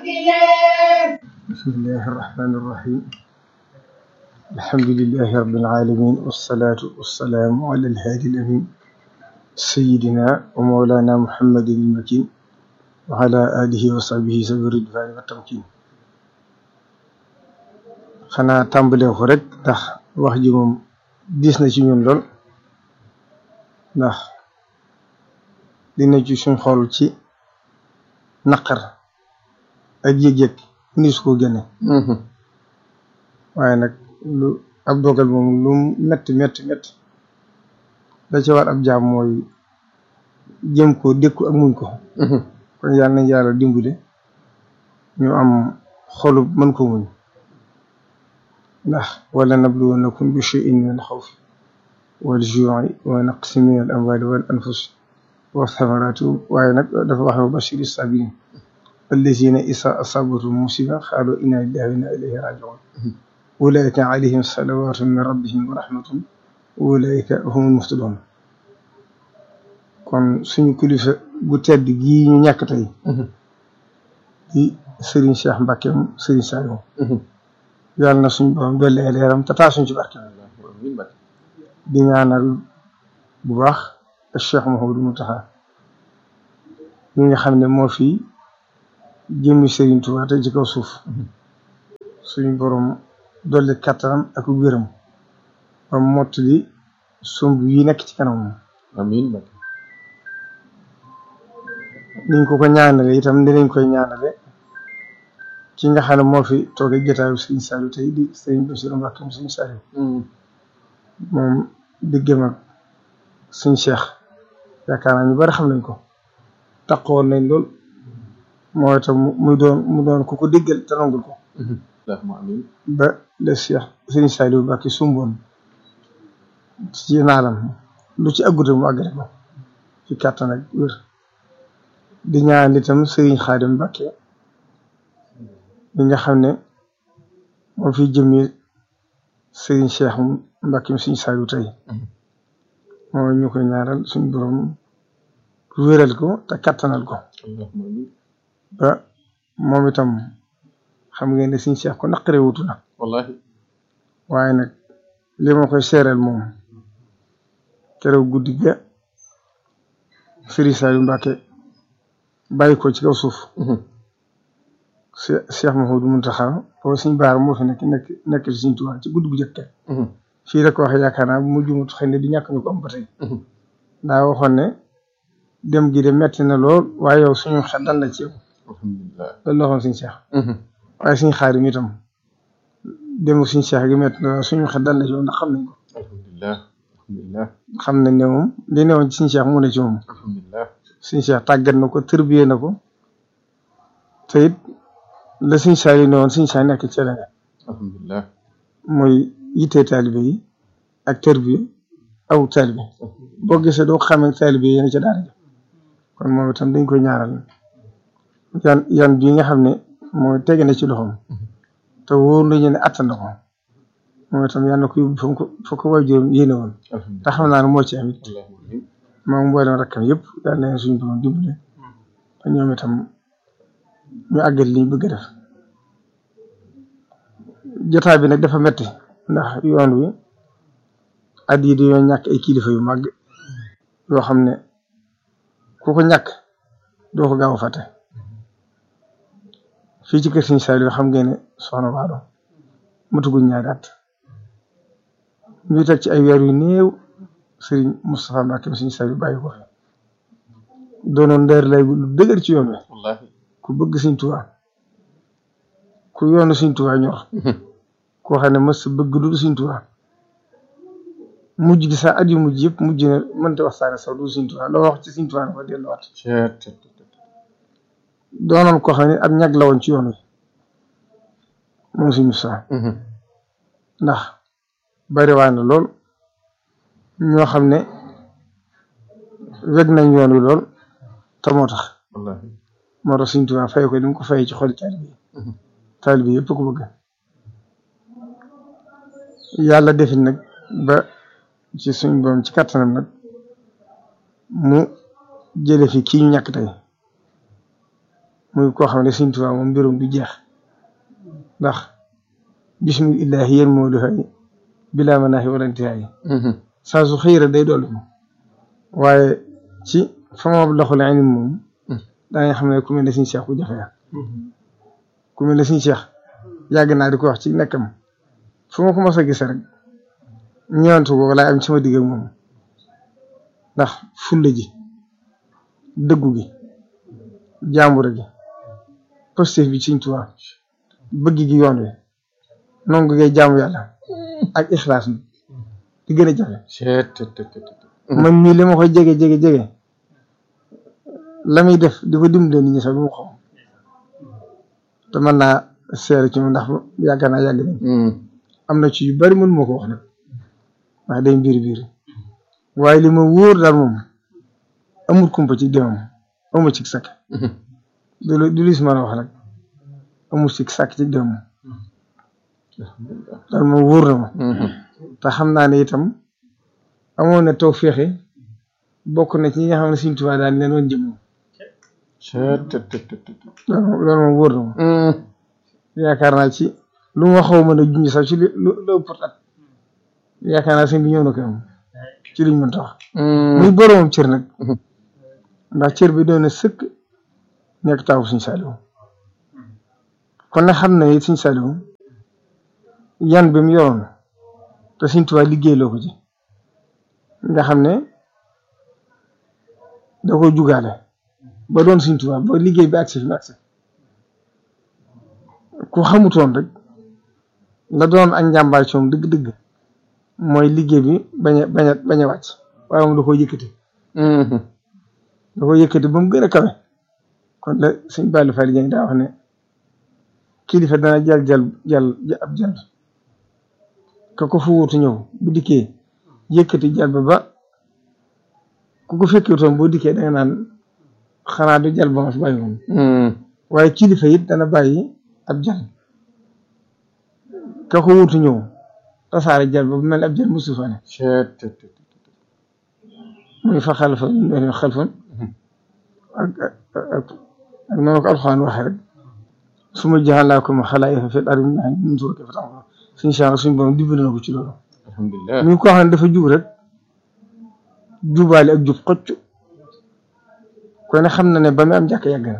بسم الله الرحمن الرحيم الحمد لله رب العالمين والصلاة والسلام على الهادي الأمين سيدنا ومولانا محمد المكين وعلى آله وصحبه سبيل الرضوان والتمكين xanaa tàmbalee ko rek ndax wax ji moom diis na ci ñun lool ndax dina ci suñ xol ci naqar ak yëg-yëg ni su ko génne waaye nag lu ab dogal moom lu metti metti metti da ci war ab jaam mooy jëm ko dékku ak muñ ko kon yàlla nañ yàlla dimbale ñu am xolu mën ko muñ ndax wala nabluwannakum bi shay'in min al-xawfi wal juu'i wa naqsin min al amwali wal anfus wa thamarati waaye nag dafa wax wa bashiri sabirin allazina isa asabatum musiba xaalu inna lillahi wa inna ilayhi rajiun ulaika alayhim salawatu min rabbihim wa rahmatun ulaika humul muhtadun kon suñu kilifa gu tedd gii ñu ñàkk tey di Serigne Cheikh Mbacke Serigne Saliou yàlla na suñ borom dolli ay leeram te taa suñ ci barke di ñaanal bu baax ak Cheikh Mouhamadou Mountakha ñi nga xam ne moo fi jëmmi Serigne Touba te ci kaw suuf suñ borom dolli kattanam ak wéram ba mottali sumb yi nekk ci kanam amiin niñ ko ko ñaanale itam dinañ koy ñaanale ki nga xam ne moo fi toogee jotaayu Serigne Saliou tey di Serigne Bassirou Mbacké mu Serigne Saliou moom diggam ak Serigne Cheikh yaakaar naa ñu bari xam nañ ko taqoon nañ lool mooy itam muy doon mu doon ku ko diggal te nangul ko amiin ba le Cheikh Serigne Saliou Mbacké sumboon ci naalam lu ci aggute mu àggale ko ci kàttan ak wér di ñaan itam Serigne Khadim Mbacké mi nga xam ne moo fi jëmmi Serigne Cheikh Mbacké mi Serigne Saliou tey moo ñu koy ñaaral suñu borom wéral ko te kattanal ko ba moom itam xam ngeen ne Serigne Cheikh ko naqaree wutu na wallahi waaye nag li ma koy seeral moom keroog guddi ga Serigne Saliou Mbacké bàyyi ko ci kaw suuf Cheikh Mouhamadou Mountakha booba suñ baar moo fi nekk nekk nekk ci suñ Tuubaa ci guddi gu jëkk fii la ko waxee yaakaar naa bu mu jumut xëy na di ñàkk ñu ko am ba tey daa waxoon ne dem gi de metti na lool waaye yow suñu xel dal na ci yow alhamdulilah loolu la waxoon suñ Cheikh waaye suñ xaarim itam dem suñ Cheikh gi metti na suñu xel dal na ci yow ndax xam nañ ko alhamdulilah alhamdulilah xam nañ ne moom li newoon ci suñ Cheikh mu ne ci moom alhamdulilah suñ Cheikh tàggat na ko tërbiyee na ko te it la suñ Saliou ne woon suñ Cheikh nekk ci la ne alhamdulilah mooy yittee taalibe yi ak tërbiye aw taalibe boo gisee doo xamee taalibe yi yéen ca daara ja kon moom itam dañ koy ñaaral yan yan bii nga xam ne mooy tege na ci loxoom te wóor nañu ne attan na ko moom itam yal na ko yóbbu fa ko fa ko waajuram yéene woon te xam naa ne moo ci am it moom mboolem rakkam yëpp yal na leen suñu borom dimbale te ñoom itam ñu àggal li ñu bëgg a def jotaay bi nag dafa metti ndax yoon wi at yi dañoo ñàkk ay kilifa yu màgg yoo xam ne ku ko ñàkk doo ko gaaw a fàtte fii ci kër Serigne Saliou xam ngeen ne soxna Waalo matuguñ ñaari at ñu teg ci ay weer yu néew Serigne Moustapha Mbacké Serigne Saliou bàyyi ko fi doonoon ndeer lay lu dëgër ci yoon wi wallahi ku bëgg Serigne Touba ku yoonu Serigne Touba ñor koo xam ne mës bëgg lu dul Serigne Touba mujj gi sax at yu mujj yëpp mujj na mënta waxtaane sax du Serigne Touba loo wax ci Serigne Touba na ko delluwaat doonoon koo xam ne ab ñag la woon ci yoon wi moom Serigne Moussa ndax bari waa na lool ñoo xam ne weg nañ yoon wi lool te moo tax wallahi moo tax Serigne Touba fay ko ni mu ko fayee ci xoli taalibe yi taalibe yëpp ko bëgg yàlla defit nag ba ci suñ borom ci kattanam nag mu jële fi kii ñu ñàkk tey muy koo xam ne Sëriñ Tuubaa moom mbirum du jeex ndax bismillahi yéen moo du xëy bilaa manaahi wala intihaay saa su xëy rek day dolli ko waaye ci fa ma loxo la ni moom danga xam ne ku mel ne Sëriñ Cheikh ku jafe ku mel ne Sëriñ Cheikh yàgg naa di ko wax ci nekkam fu ma ko mos a gis rek ñëwantu ko wala am sama digg ak moom ndax fulla ji dëggu gi jàmbure gi positif bi Sëriñ Tuubaa bëgg gi yoon wi nongu ngay jaamu yàlla ak ixlaas bi di gën a jafe man mii li ma koy jege jege jege la muy def di ko dimbale nit ñi sax du ma xam te mën naa seere ci moom ndax yàgg naa yàgg nañ am na ci yu bari mënu ma ko wax nag ndax day biir biir waaye li ma wóor daal moom amul kumpa ci demam amul ci sakk du du lis mën a wax nag amul ci sakk ci demam daal moom wóor na ma te xam naa ne itam amoon na taw féexe bokk na ci ñi nga xam ne Sëriñ Tuubaa daal leen woon jëm loolu moom wóor na ma yaakaar naa ci lu ma xaw mën a junj sax ci lu lu ëpp at yaakaar naa sëñ bi ñëw na ko am ci liñ mën tax muy boroomam cër nag ndax cër bi doon na sëkk nekk taawu Sëriñ Saaliw kon nag xam na it Sëriñ Saaliw yan bi mu yoroon te Sëriñ Tuubaa liggéey loo ko ci nga xam ne da ko jugaale ba doon Sëriñ Tuubaa ba liggéey bi agsi fi mu agsi ku xamutoon rek la doon ak njàmbaar ci moom dëgg-dëgg mooy liggéey bi bañ a bañ a bañ a wàcc waaye moom da koo yëkkati da koo yëkkati ba mu gën a kawe kon la suñ bàllu fay liggéey daa wax ne kilifa dana jal jal jal ab jal ka ko fu wutu ñëw bu dikkee yëkkati jal ba ba ku ko fekkewutoon boo dikkee da nga naan xanaa du jal ba ma fi bàyyi woon waaye kilifa it dana bàyyi ab jal ka ko wutu ñëw tasaare jal ba bu mel ab jal musu fa ne muy fa xalfa xalfan ak ak ak noonu ko alxuraan waxee rek su ma jaxalaakum xalaa'ifa fil ardi min suura kayfa ta'maluun suñu changement suñu borom dimbali na ko ci loolu. alhamdulilah mi ko xam ne dafa jub rek jubaale ak jub xocc kon ne xam na ne ba muy am jàkk yàgg na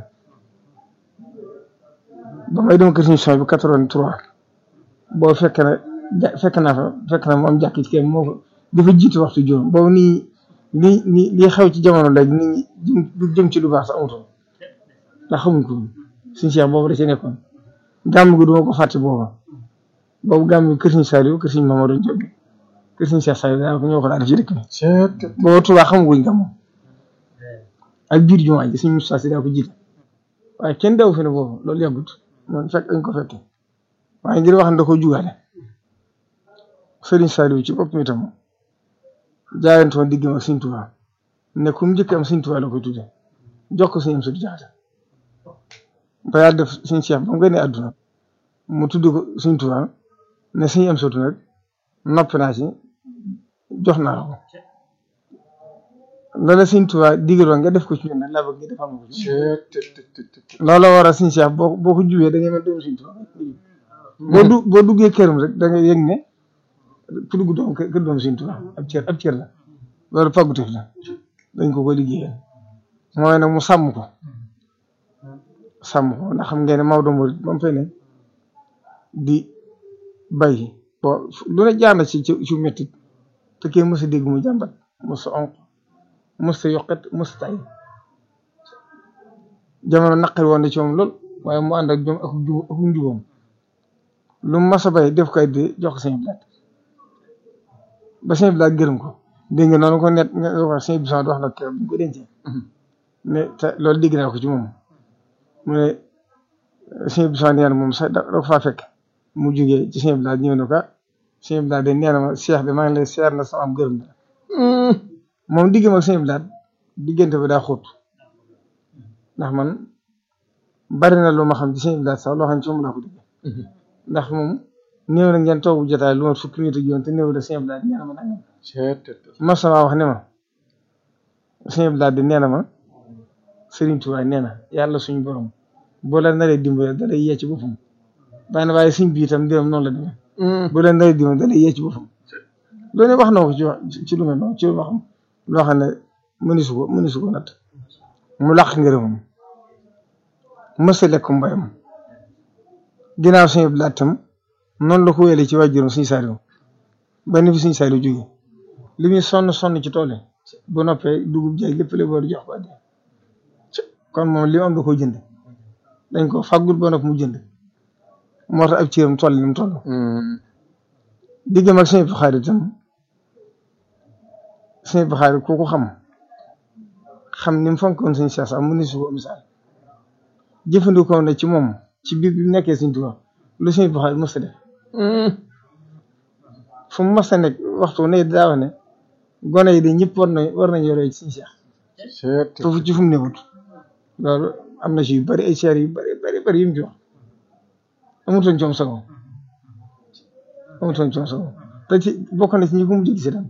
ba may dem kër suñu son bi quatre-vingt-trois boo fekk na ja fekk naa fa fekk na mu am jàkk ci kenn moo ko dafa jiitu waxtu juróom boobu nii nii nii lii xew ci jamono léegi nit ñi jëm jëm ci lu baax sax amutoon ndax xamuñ ko suñu Cheikh boobu da ci nekkoon gàmm gi duma ko fàtte booba boobu gàmm gi kër suñu Saliou kër suñu Mamadou Diop kër suñu Cheikh Saliou daanaka ñoo ko daan def ci dëkk bi booba Tuubaa xamaguñ gàmm ak biir jumaa ji suñu Moustapha Sy daa ko jiite waaye kenn daw fi ne boobu loolu yàggut moom fekk dañ ko fekke waaye ngir wax ne da ko jugaale Serigne Saliou ci boppam itam jaayante woon diggam ak Serigne Touba ne ku mu njëkk am Serigne Touba la koy tudde jox ko Serigne Amsatu Jaxate ba yàlla def Serigne Cheikh ba mu gënee àdduna mu tudd ko Serigne Touba ne Serigne Amsatu nag noppi naa ci jox naa la ko loola Serigne Touba digaloon nga def ko ci ñun nag laa bëgg nga defal ma ko ci loola war a Serigne Cheikh boo boo ko jubee da ngay mel doomu Serigne Touba boo du boo duggee këram rek da nga yëg ne ku dugg doom kër doom Sëriñ Tuubaa ab cër ab cër la loolu pàggutif la dañ ko ko liggéeyal mooy nag mu sàmm ko sàmm ko ndax xam ngeen ne Maodo Mouride ba mu fay ne di bay bo lu ne jaar na ci ci métti te kenn mës a dégg mu jàmbat mës a onk mës a yokkat mës a tay jamono naqari woon na ci moom lool waaye mu ànd ak jom ak jub ak njubam lu mu mas a bay def koy di jox ko seen bilaat ba sëñ bi daal gërëm ko dégg nga noonu ko net nga wax sëñ bi wax na ko bu ko dencee ne te loolu dégg naa ko ci moom mu ne sëñ bi nee na moom sax da ko faa fekk mu jógee ci sëñ bi daal ñëw na ko sëñ bi daal de nee na ma seex bi maa ngi lay seer na sama am gërëm na moom digg ma sëñ bi daal diggante bi daa xóot ndax man bari na lu ma xam ci sëñ bi daal sax loo xam ci moom laa ko digg ndax moom néew na ngeen toog bu jotaay lu ma fukki minute ak yoon te néew da sëñ bi daal nee na ma nangam ma sama wax ne ma sëñ bi daal di nee na ma Serigne Touba nee na yàlla suñu borom boo la naree dimbale da lay yee ci boppam bàyyi na waaye suñ bi itam mbiram noonu la demee boo la naree dimbale da lay yee ci boppam loolu wax na ko ci wax ci lu mel noonu ci wax loo xam ne mënisu ko mënisu ko natt mu làq ngërëmam mës a lekk mbayam ginnaaw suñu laaj tam noonu la ko wéyale ci waajuram suñu saaliw ba ni fi suñu saaliw jóge li muy sonn sonn ci tool yi bu noppee dugub jaay lépp la war jox ko addi kon moom li mu am da koo jënd dañ ko faggul ba nopp mu jënd moo tax ab ciiram toll ni mu toll diggam ak suñu Buxaari itam suñu Buxaari ku ko xam xam ni mu fonkoon suñu Seex sax mu ni su ko misaal jëfandikoo na ci moom ci biir bi nekkee suñu Tuubaa lu suñu Buxaari mës a def fu mu mës a nekk waxtu ne daa wax ne gone yi de ñëpp war nañ war nañ yore ci suñu Seex foofu ci fu mu newut loolu am na ci yu bari ay seer yu bari bari bari yu mu ci wax amutoon coom sago amutoon coom sago te ci bokk na ci ñi ko mujj gis itam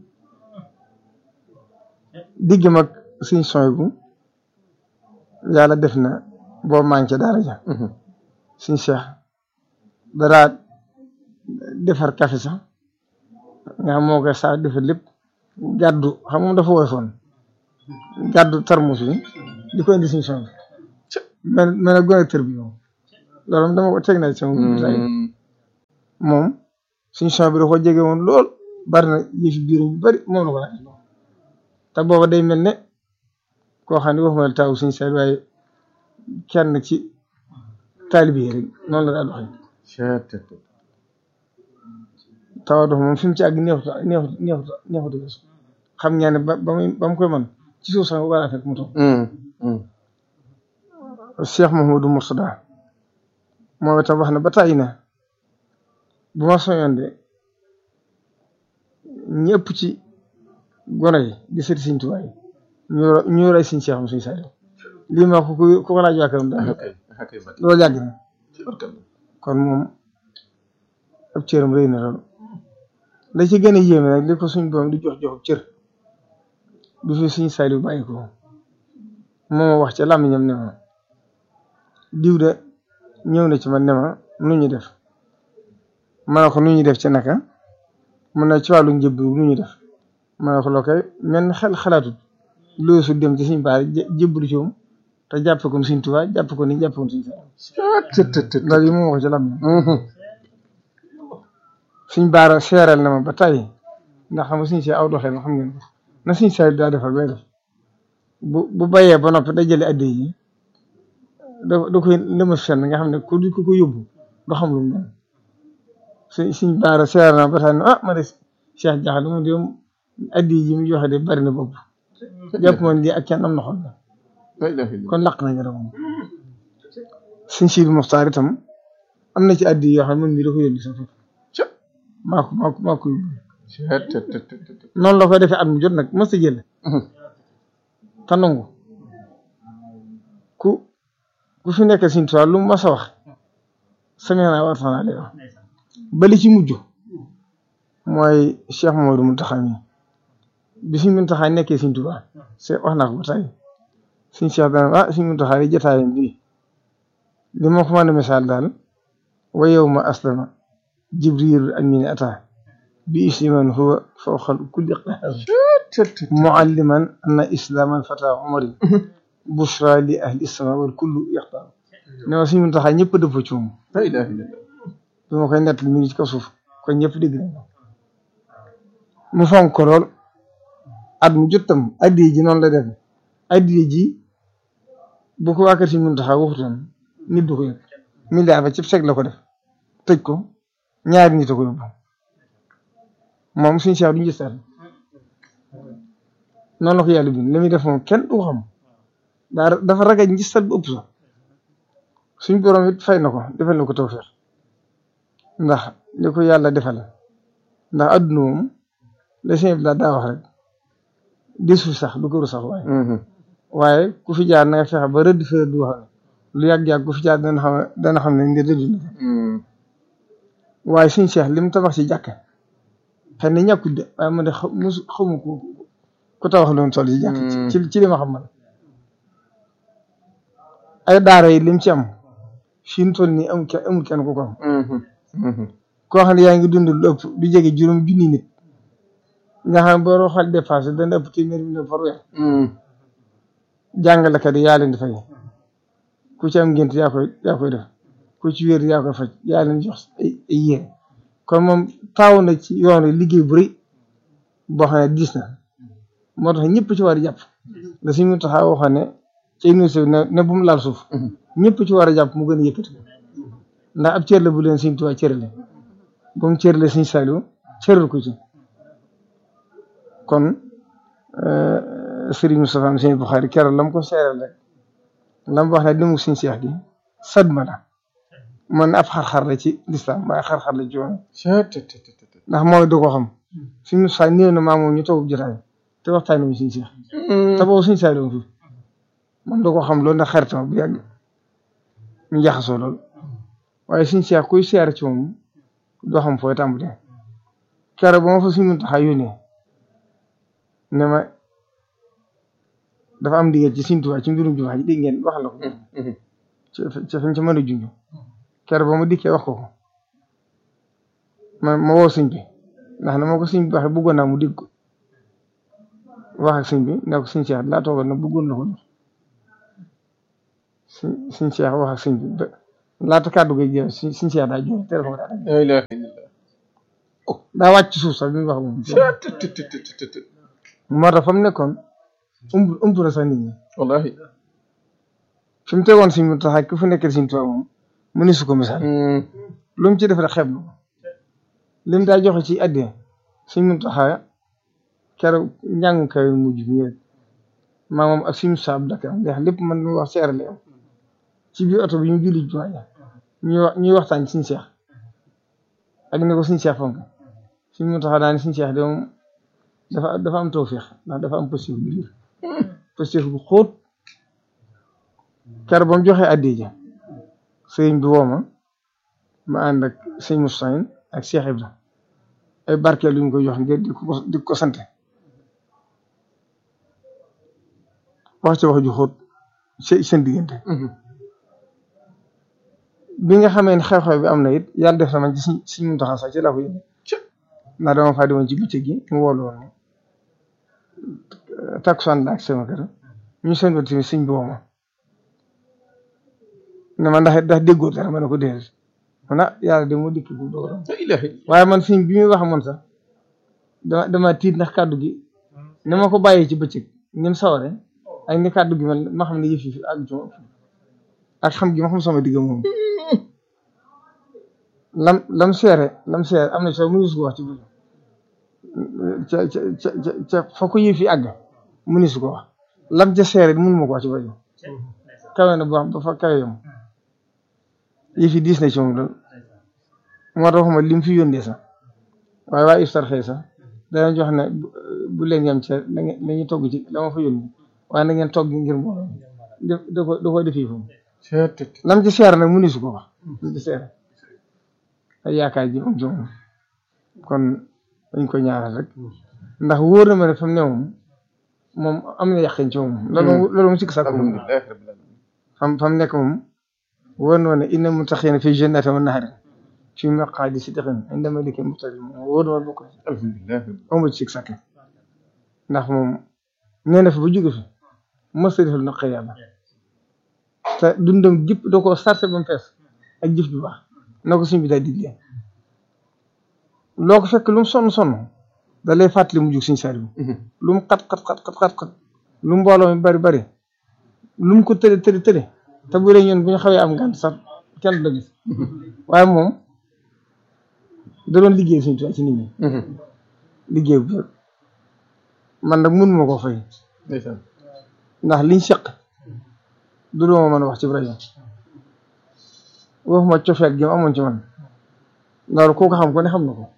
digg mag suñ sooy bu yàlla def na boo manqué daara ja suñ seex daraa defar café sax nga xam moo koy saa defar lépp gàddu xam moom dafa woyofoon gàddu tarmus bi di ko indi suñ sooy bi mel mel ne gone tër bi moom loolu dama ko teg na ci sama moom suñ sooy bi da ko jege woon lool bari na yëfi biir yu bari moom la ko laaj te booba day mel ne koo xam ne waxuma la taawu suñu seet waaye kenn ci taalibe yi rek noonu la daal doxee tawa dox moom fi mu ci àgg neexut neexut neexut neexut weesu xam ngeen ne ba ba muy ba mu koy man ci suuf sax war a fekk mu toog Cheikh Mouhamadou Mourtada moom itam wax na ba tàyyi na bu ma soñoon de ñëpp ci gone yi di seeti Sëriñ Tuubaa yi ñu ñu rey Sëriñ Seex suñu saa lii ma ko ku ko laaj waa këram daal loolu yàgg na kon moom ab cëram rëy na lool la ci gën a yéeme nag li ko suñ boom di jox jox cër du fi suñu Saaliw bàyyi ko moom wax ca làmmiñam ne ma diw de ñëw na ci man ne ma nu ñu def ma ne ko nu ñu def ci naka mun na ci wàllu njëbb nu ñu def ma ne ko loo koy mel xel xalaatut loolu su dem ci suñ baar jébbalu ci moom te jàpp ko suñ Tuubaa jàpp ko ni jàpp ko suñ Saaliw loolu yi moom wax ci làmmiñam suñ baara seeral na ma ba tey ndax xam nga suñ see aw doxee xam ngeen ko na suñ saa daa defal bay def bu bu bayee ba noppi day jële addi yi da da koy lëmas fenn nga xam ne ku ku ko yóbbu doo xam lu mu doon suñ suñ baara seeral na ma ba tey ne ah ma de Cheikh Diakhaté moom de addi yi mu joxe de bari na bopp jàpp moon di ak kenn am na xol la kon laq na nga moom suñ Sidi Muxtaar itam am na ci addi yoo xam ne moom mii da ko yónni sa foofu maa ko maa ko maa ko yóbbu noonu la koy defee at mu jot nag mos a jël te nangu ku ku fi nekk Sëriñ Tuubaa lu mu mas a wax sami'naa wa ata'naa lay wax ba li ci mujj mooy Cheikh Mamadou Mountakha mi bi Sëriñ Mountakha nekkee Sëriñ Tuubaa c'est wax naa ko ba tey Sëriñ Cheikh dana ah Sëriñ Mountakha yi jotaayam bii li ma ko mën a misaal daal wa yawma aslama jibril amin ata bi isliman huwa fawqal kulli qahar mualliman anna islam al fata umari bushra li ahli sama wal kullu yaxtar ne ma suñu taxaa ñëpp dëpp ci moom bi ma koy nett mi ngi ci kaw suuf kon ñëpp dégg nañ ko mu fonk ko lool at mu jottam addiye ji noonu la def addiye ji bu ko waa kër si mun taxaa waxutoon nit du ko yëg milliard ba ci seg la ko def tëj ko ñaari nit a ko yóbbu moom suñu seex duñu gis noonu la ko yàlla bind li muy def moom kenn du ko xam daa dafa ragal ngistal bu ëpp sax suñ borom it fay na ko defal na ko tawfeex ndax li ko yàlla defal ndax adduna moom la sëñ bi daa wax rek desu sax du ko ru sax waaye waaye ku fi jaar na nga fexe ba rëdd fa rëdd wax lu yàgg-yàgg ku fi jaar dana xam dana xam ne ndi rëdd na waaye suñ seex li mu tabax ci jàkk xëy na ñàkkul de waaye man de musu xamu ko ku tabax loon toll ci jàkk ci ci li ma xam man ay daara yi lim ci am fi mu toll nii amul kenn amul kenn ku ko am koo xam ne yaa ngi dund lu ëpp du jege juróom junni nit nga xam ne boo roxal dépassé dana ëpp téeméer million par weer jàngalekat yi yaa leen di fay ku ci am ngént yaa koy yaa koy def ku ci wér yaa koy faj yaa leen jox ay ay yére kon moom taaw na ci yoon wi liggéey bu rëy boo xam ne diis na moo tax ñëpp ci war a jàpp da suñu taxaa waxoon ne ci université bi ne ne bu mu laal suuf ñëpp ci war a jàpp mu gën a yëkkati ndax ab cër la bu leen Sëriñ Tuubaa cërale bu mu cërale Sëriñ Saliou cëral ko ci kon Sëriñ Moustapha am Sëriñ Buxaari keroog la mu ko seeral rek la mu wax ne demu Sëriñ Seex gi sadma la man ab xar-xar la ci lislaam waaye xar-xar la ci woon ndax mooy du ko xam Sëriñ Moustapha néew na maa moom ñu toog jotaay te waxtaan nañu Sëriñ Seex te boobu Sëriñ Saliou fi moom du ko xam loolu ndax xaritam bu yàgg ñu jaxasoo lool waaye Sëriñ Seex kuy seer ci moom doo xam fooy tàmbalee keroog ba ma fa Sëriñ Muntaxa yónnee ne ma dafa am ndigal ci Sëriñ Tuubaa ci mbirum jumaa ji dégg ngeen wax la ko ci ci fañ ci mën a junj keroog ba ma dikkee wax ko ko ma ma woo sëñ bi ndax na ma ko sëñ bi waxee bëggoon naa mu dégg ko wax ak sëñ bi ne ko sëñ Cheikh laa toogal na bëggoon na ko jox sëñ sëñ Cheikh wax ak sëñ bi ba laata kàddu gi jeex sëñ sëñ Cheikh daa jox téléphone daa la ilaha illallah daa wàcc suuf sax bi mu wax moom moo tax fa mu nekkoon ëmb ëmb na sax nit ñi wallahi fi mu tegoon Sëriñ Muntaxa ku fa nekkee Sëriñ Tuubaa moom mënu su ko misaal lu mu ci def rek xeeb na ko li mu daa joxe ci àddina Sëriñ Muntaxa keroog njàngu kaw mujj bi rek maa moom ak suñu saab Dakar ndax lépp man lu wax seerale am ci biir oto bi ñu julli jumaa ja ñuy wax ñuy waxtaan ci Sëriñ Seex ak ne ko Sëriñ Seex fonk Sëriñ Muntaxa daal ne Sëriñ Seex de moom dafa dafa am tawfeex ndax dafa am positif bu biir positif bu xóot keroog ba mu joxee addi ja sëriñ bi woo ma ma ànd ak sëñ Moustapha ak Cheikh Ibra ay barkeel yu ñu ko jox ngir di ko di ko sante wax ci wax ju xóot ci seen diggante bi nga xamee ne xew-xew bi am na it yàlla def na man ci suñ suñ Muntaxa sax ci laa ko yëg ndax dama faa demoon ci bëccëg gi mu woolu woon ma takkusaan la ak sama kër ñu seen ba tamit sëñ bi woo ma ne ma ndax ndax déggoo dara ma ne ko déedéet man ah yàlla de moo dikk bu dogalam la ilaha illallah waaye man sëñ bi muy wax man sax dama dama tiit ndax kàddu gi ne ma ko bàyyee ci bëccëg ngeen saware ak ni kàddu gi man ma xam ne yëf yi fi àgg ci ma ak xam gi ma xam sama digg moom lam lam seere lam seere am na soo mënu su ko wax ci bëccëg ca ca ca ca fa ko yëf yi àgg mënu su ko wax lam ca seere mënu ma ko wax ci bëccëg kawe na bu wax ba fa kawe yam yëf yi diis na ci moom lool moo tax ma lim fi yónnee sax waaye waa iftar xëy sax danañ jox ne bu leen yem ca la ngeen la ñuy togg ci la ma fa yónni waaye na ngeen togg ngir mbooloo da da ko da ko defee foofu lam ci seer nag mënu su ko wax lam ci seer ay yaakaar ji am ci moom kon dañ ko ñaaral rek ndax wóor na ma ne fa mu ne moom moom am na yàqin ci moom loolu loolu mu sikk sàkk moom alhamdulilah rabbil alamin fam fam nekk moom wóor na ma ne inna muttaqiina fi jannatin wa nahrin fi maqaadi sidqin inda malikin muqtadir moom wóor na ma bokk ci alhamdulilah amul ci sikk sàkk ndax moom nee na fi ba jóge fi mos a defal naqar yàlla te dundam jëpp da koo sarse ba mu fees ak jëf ju baax na ko suñ bi daal diglee loo ko fekk lu mu sonn sonn da lay fàttali mu jug suñ sari lu mu xat xat xat xat xat xat lu mu mbooloo mi bari bari lu mu ko tële tële tële te bu dee ñun bu ñu xawee am ngànt sax kenn du la gis waaye moom da doon liggéey suñu tubaab ci nit ñi liggéey bu wér man nag mënuma koo fay ndeysaan ndax liñ seq du dooma mën a wax ci rajo waxuma cofeet gi mu amoon ci man loolu koo ko xam ko ne xam na ko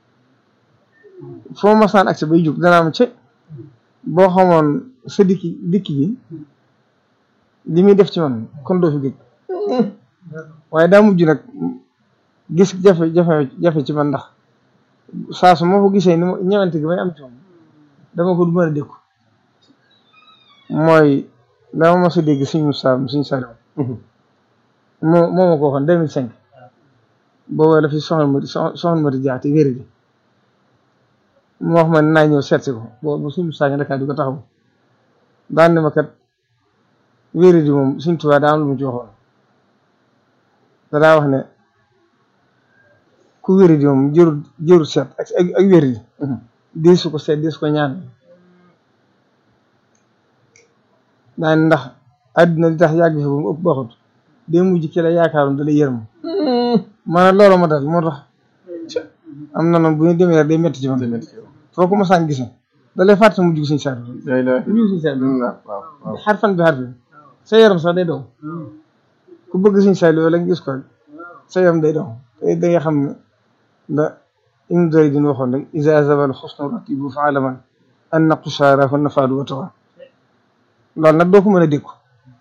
foo masaan accès bay jóg danaa ma ce boo xamoon sa dikki dikki gi li muy def ci man kon doo fi gëj waaye daa mujj nag gis jafe jafe jafe ci man ndax saa su ma ko gisee ni ma ñëwante gi may am ci moom dama ko du mën a dékku mooy dama mos a dégg suñu Moussa suñu Saliou moo moo ma ko waxoon deux mille cinq boobu la fi soxna Mati soxna Mati Dia te wéri di mu wax ma ne naa ñëw seet si ko boobu suñu saa Dakar di ko taxaw daan ne ma kat wéri di moom suñ tubaab daa am lu mu ci waxoon dadaa wax ne ku wéri di moom jërul jërul seet ak ak wéri di deesu ko seet deesu ko ñaan daan ndax àdduna li tax yàgg fi ba mu ëpp baxut day mujj ki la yaakaaroon da lay yërëm maanaam loolu ma dal moo tax am na noonu bu ñu demee rek day métti ci man foo ko mosaan gis da lay fàtte mujj suñu saar mujj suñu saar xar fan bi xar fi sa yaram sax day daw ku bëgg suñu saar yooyu la nga gis ko rek sa yaram day daw te da nga xam ne da im doy din waxoon rek isa zabal xusnu ratibu fa alaman an na qusaara fa nafaadu wa tawa loolu nag doo ko mën a dékku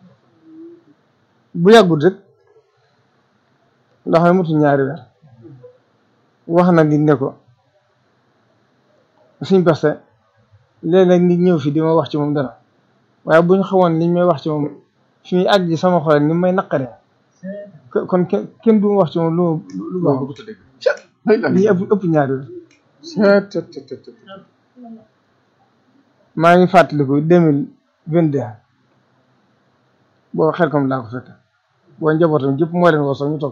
bu yàggut rek ndax ne mutu ñaari weer wax na nit ne ko suñ parce léeg-léeg nit ñëw fi di ma wax ci moom dara waaye bu ñu xamoon liñ may wax ci moom fi muy àgg sama xol ni may naqaree kon kenn du ma wax ci moom lu lu baax li ëpp ëpp ñaari weer maa ngi fàttaliku deux mille vingt deux boo xel comme laa ko fekk boo njabootam jëpp moo leen woo sax ñu toog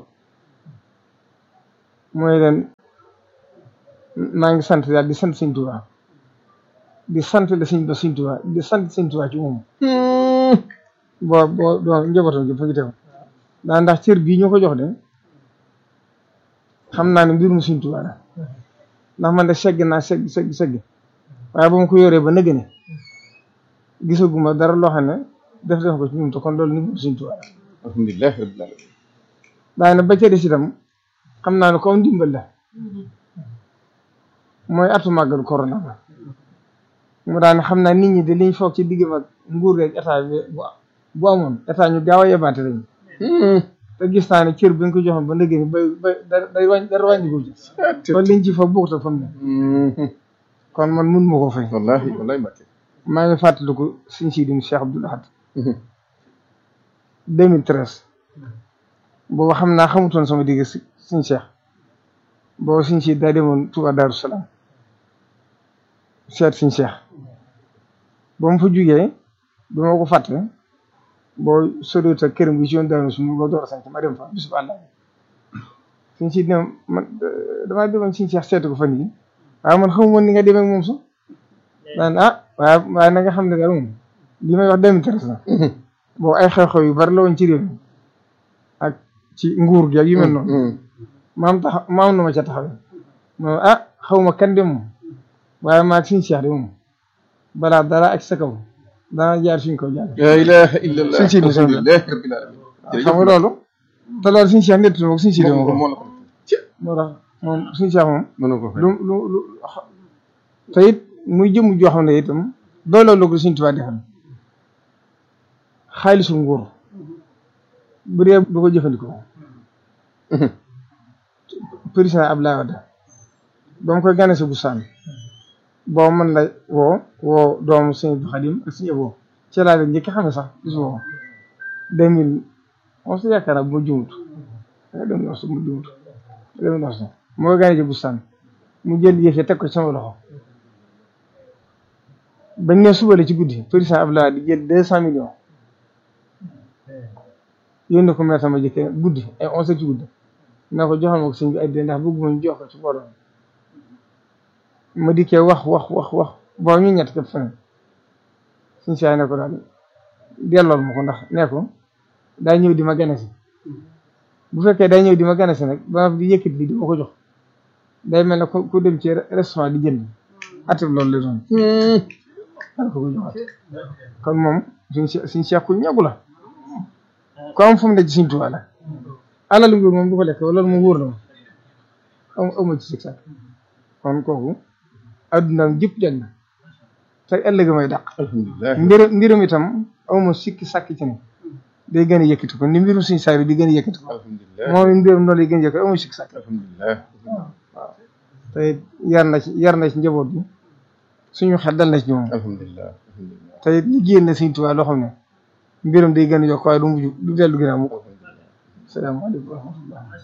mooy leen maa ngi sant yàlla di sant Sëñ Tuubaa di sant la Sëñ ba Sëñ Tuubaa di sant Sëñ Tuubaa ci moom boo boo doo njabootam jëpp fa ngi teew daa ndax cër bii ñu ko jox de xam naa ne mbirum Sëñ Tuubaa la ndax man de segg naa segg segg segg waaye ba ma ko yoree ba nëgg ne gisaguma dara loo xam ne def def ko ci ñun te kon loolu ni mu Sëñ Tuubaa alhamdulilah rabbil alamin daa ne ba ca des itam xam naa ne comme ndimbal la mooy atu màggal corona ba mu daan xam naa nit ñi de liñ foog ci diggam ak nguur geeg état bi bu amoon état ñu gaaw a yebaate lañu te gis naa ne cër bi nga ko joxoon ba ndëgg ni bay bay day wàññi dara wàññi ko ci kon liñ ci foog bokkut ak fa mu ne kon man mun ma ko fay wallahi wallahi Mbacke maa ngi fàttaliku suñ siidim Cheikh Abdoul Ahad 2013 boobu xam naa xamutoon sama digg si suñ Cheikh boobu suñ siid daa demoon Touba Darou Salaam seet suñ Cheikh ba mu fa jugee ba ma ko fàtte boo soriwut ak këram gi ci yoon daanu su ma door a sant ma dem fa bisu àll suñ siid ne man damaa demoon suñ Cheikh seetu ko fan yi waaye man xamu woon ni nga demee ak moom sax daan ah waaye waaye na nga xam ne daal moom li may wax 2013 la boobu ay xew-xew yu bari la woon ci réew mi ak ci nguur gi ak yu mel noonu maam tax maam na ma ca taxawee moom ah xaw ma kan de moom waaye maa suñu Cheikh de moom balaa dara ak sa kaw dana jaar suñ kaw jaar la ilaha illallah suñ siidi alhamdulilah rabbil alamin xam nga loolu te loolu suñu Cheikh nett moom suñu siidi moo ko moo la ko moo tax moom suñu Cheikh moom mën na ko fay lu lu lu te it muy jëm joo xam ne itam dooloo la ko suñ Tuubaa defal xaalisu nguur bu dee du ko jëfandikoo président Abdoulaye Wade ba mu koy gane si bu saan boo mën la woo woo doomu sëñ Abdou Khadim ak sëñ Abo ci laa leen njëkk xam ne sax bis boobu deux mille onze yaakaar naa bu ma jumut nga dem nos mu jumut dem nos moo koy gane si bu saan mu jël yëf yi teg ko ci sama loxo bañ ne suba la ci guddi président Abdoulaye di jël deux cent millions yónni ko meer sama jëkkee guddi ay onze heures ci guddi na ko joxal ma ko sëñ bi ay dee ndax bëgguma ñu jox ko ci borom ma dikkee wax wax wax wax boo ñu ñett képp feneen suñ saay ne ko daal dellool ma ko ndax ne ko daa ñëw di ma gane si bu fekkee day ñëw di ma gane si nag ba di yëkkati li di ma ko jox day mel ne ku dem ci restaurant di jënd atab loolu la doon dal ko ko joxaat kon moom suñ suñ seex ku ñagu la ku am fu mu ne ci suñ tubaab la alal nguur moom du ko lekk loolu moom wóor na ma am amu ci sikk kon kooku addunaam jëpp jag na te ëllëg may dàq alhamdulilah mbirum mbirum itam awma sikki sàkk ci ne day gën a yëkkati ko ni mbirum suñ saay di gën a yëkkati ko alhamdulilah moom mbirum noonu lay gën a yëkkati awma sikki sàkk alhamdulilah te yar na ci yar na ci njaboot bi suñu xel dal na ci ñoom alhamdulilah alhamdulilah te liggéeyal na suñ tubaab loo xam ne mbirum day gën a yokk waaye du mujj du dellu ginnaaw mu salaamaaleykum wa rahmatullah